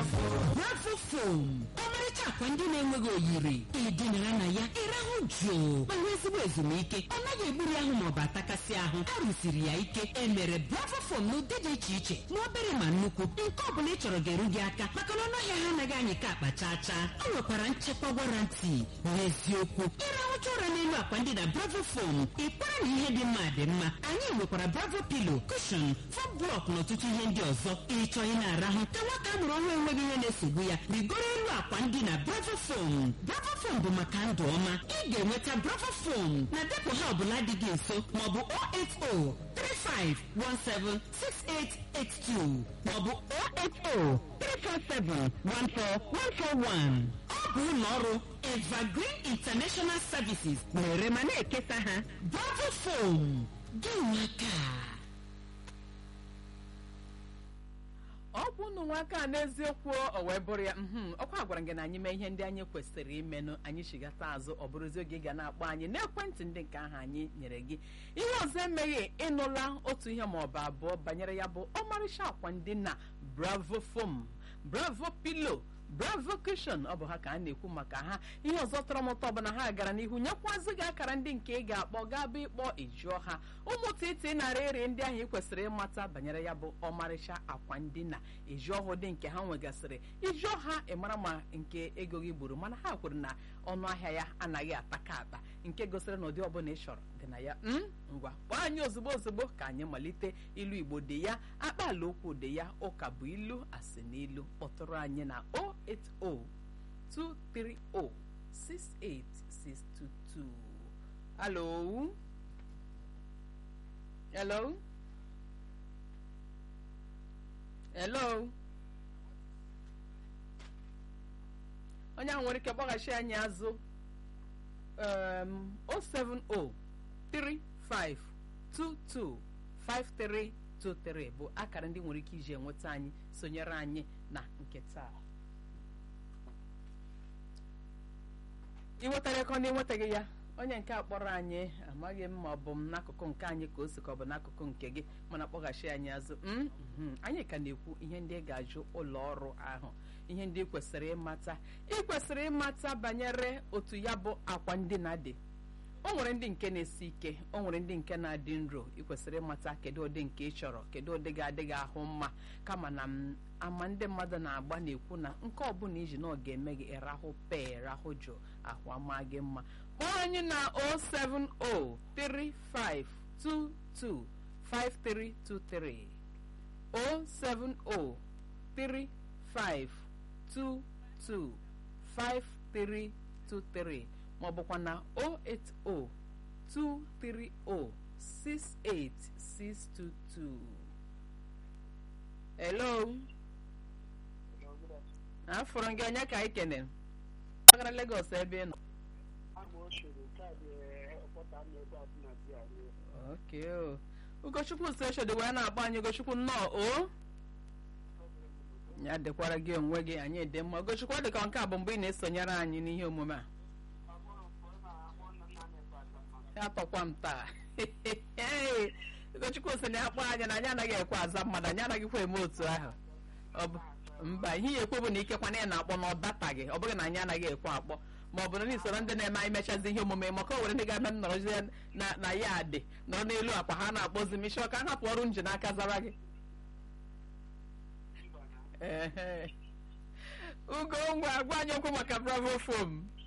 bravo fom ọmarịcha akwa ndị na-enweghị oyiri ịdịnara na ya ịrahụ jụụ ma nwee ezigbo ezumike ọ naghị egburu ahụ maọbụ atakasị ahụ a rụsiri ya ike emere bravo fom n'ụdị dị iche iche ma obere ma nnukwu nke ọ bụla ị chọrọ ga-eru gị aka maka na ọnụahịa ha anaghị anyị ka akpa chaa chaa ọ nwekwara nchekwa warantị n'eziokwu ịrahụcha ụra n'elu akwa ndị na bravo fom ịkpara na ihe dị mma dị mma anyị nwekwara bravo pilo kushon fom blọk na ọtụtụ ihe ndị ọzọ ịchọ ị na-arahụ ka nwata a mụrụ ọhụrụ enweghị ihe na-esogbu ya rigoro elu akwa ndị na bravo fom bravo fom bụ maka ndụ ọma ị ga-enweta bravo fom na depụ ha ọbụla dị gị nso maọbụ 08035176882 maọbụ 080 347-14141. ọ bụ ụlọ ọrụ evergreen international services na-ere ma na-ekesa ha bravo fom gị nwaka ọ bụ unu nwaka a n'eziokwu o wee bụrụ ya mhm ọkwa gwara gị na anyị mee ihe ndị anyị kwesịrị imenụ anyị chigata azụ ọ bụrụzi oge ị ga na-akpọ anyị n'ekwentị ndị nke ahụ anyị nyere gị ihe ọzọ emeghị ịnụla otu ihe ma ọ bụ abụọ banyere ya bụ ọmarịcha akwa ndị na bravo foam bravo pilo bravo cushion ọ bụ ha ka a na-ekwu maka ha ihe ọzọ tọrọ m ụtọ bụ na ha gara n'ihu nyekwazị gị akara ndị nke ị ga-akpọ gaba ịkpọ ịjụọ ha ụmụ titi narị iri ndị ahụ ị kwesịrị ịmata banyere ya bụ ọmarịcha akwa ndina ịjụ ọhụụ dị nke ha nwegasịrị ịjụọ ha ịmara ma nke ego gị gburu mana ha kwuru na ọnụ ahịa ya anaghị ataka ata nke gosiri na ụdị ọbụla ị chọrọ dị na ya m ngwa kpọọ anyị ozugbo ozugbo ka anyị malite ilu igbo dị ya akpaala okwu dị ya ụka bụ ilu asị n'ilu kpọtụrụ anyị na 08023068622 alo hello hello onye ahụ nwere ike kpọghachi anyị azụ um, 07035225323 bụ akara ndị nwere ike iji enweta anyị sonyere anyị na nke taa ị nwetara ego na ịnwetaghị ya onye nke a kpọrọ anyị amaghị m ma ọ bụ m n'akụkụ nke anyị ka o si ka ọ bụ n'akụkụ nke gị mana kpọghachi anyị azụ mm, mhm. anyị ka na-ekwu ihe ndị ị ga-ajụ ụlọ ọrụ ahụ ihe ndị ị kwesịrị ịmata ị kwesịrị ịmata banyere otu ya bụ akwa ndina dị o nwere ndị nke na-esi ike o nwere ndị nke na-adị nro ị kwesịrị ịmata kedu ụdị nke ị chọrọ kedu ụdị ga-adịghị ahụ mma kama na m ama ndị mmadụ na-agba na-ekwu na nke ọbụla iji na ọ ga-eme gị ịrahụ pee rahụ jụ ahụ ama gị mma kpọọ anyị na 07035225323 07035225323 ma ọ bụkwa na 08023068622 hello afọrọ gị onye ka anyị kene agara Lagos ebe ị nọ oke o ugochukwu si eshodi wee na-akpọ anyị ugochukwu nnọọ o ya dịkwara gị onwe gị anyị dị mma ugochukwu ọ dị ka nke a bụ mgbe ị na-esonyere anyị n'ihe omume a ya tọkwa m taa ugochukwu si na akpọ anyị na anyị anaghị ekwe aza mmadụ anyị anaghịkwa eme otu ahụ ọ bụ mba ihe ya ekwe bụ na ikekwana ya na-akpọ na ọ dataghị ọ bụghị na anyị anaghị ekwe akpọ ma ọ bụ na n'isoro ndị na-eme anyị mechazi ihe omume maka o nwere ndị ga-abịa nọrọzie na na ya dị nọrọ n'elu akwa ha na-akpọzi m isi ka m hapụ ọrụ nji n'aka zara gị ehe ugo ngwa gwa anyị okwu maka bravo fom